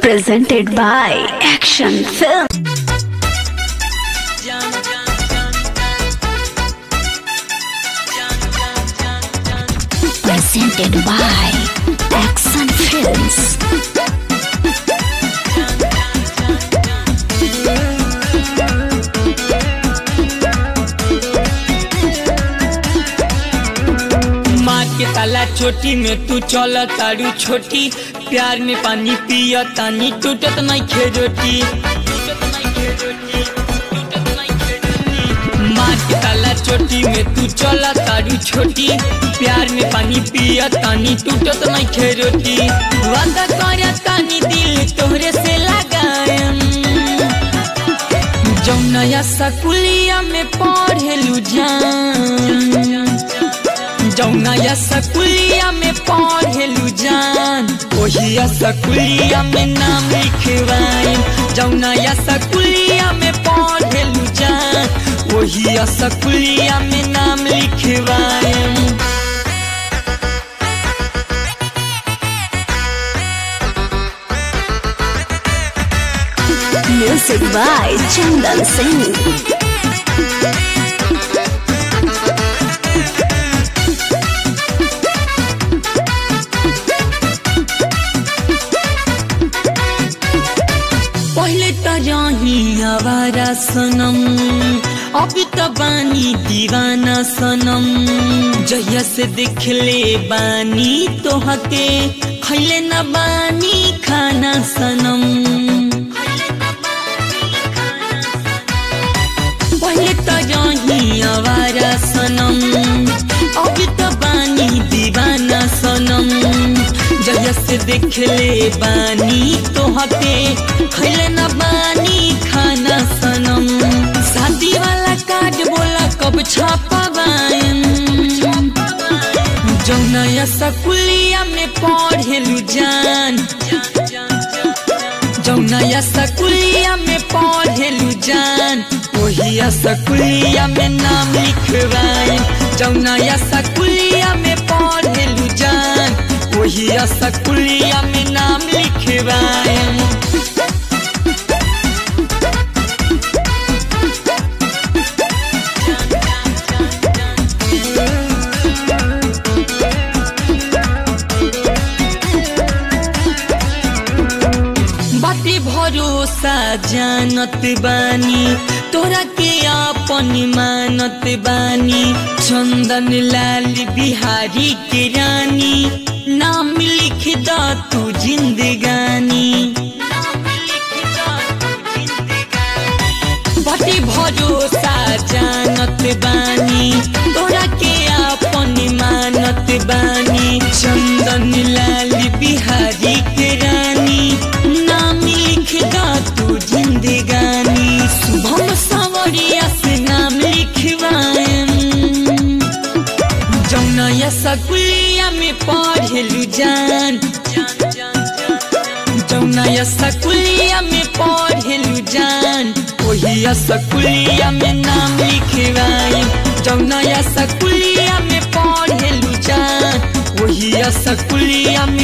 presented by Action Film. Presented by Action Films. माँ के ताला छोटी में तू चल तारू छोटी प्यार में पानी पिया तानी टूटत नहीं खेरोटी माँ के ताला छोटी में तू चल तारू छोटी प्यार में पानी पिया तानी टूटत नहीं खेरोटी वादा कर तानी दिल तोहरे से लगाएम जौनया सकुलिया में पढ़ेलू जान जौनया सकुलिया में पढ़ेलू जान ओहिया सकुलिया में नाम लिखवाई जौनया सकुलिया में पढ़ेलू जान ओहिया सकुलिया में नाम लिखवाई Music by Chandan Singh. पहले त रही आवारा सनम अब त बानी दीवाना सनम जहिया से देखले बानी तोहके खैले न बानी खाना सनम पहले त रही आवारा सनम अब त बानी दीवाना सनम जहिया से देखले बानी तोहके खैले न बानी खाना सनम शादी वाला कार्ड बोला कब छापावाएम जौनया सकुलिया में पढ़ेलू जान जौनया सकुलिया में पढ़ेलू जान ओहिया सकुलिया में नाम लिखवाई जौनया सकुलिया में पढ़ेलू जान ओहिया सकुलिया में नाम लिखवाई बाती भरोसा जानत बानी तोरा के अपन मानत बानी चंदन लाल बिहारी के रानी नाम लिख द तू जिंदगानी बाती भरोसा जानत बानी तोरा के अपन मानत बानी चंदन लाल बिहारी के रानी नाम लिख दा तू जिंदगानी शुभम सावरिया से नाम लिखवाएम जौनया सकुलिया में पढ़ेलू जान जौनया सकुलिया में पढ़ेलू जान ओहिया सकुलिया में नाम लिखवाई जौनया सकुलिया में पढ़ेलू जान ओहिया सकुलिया में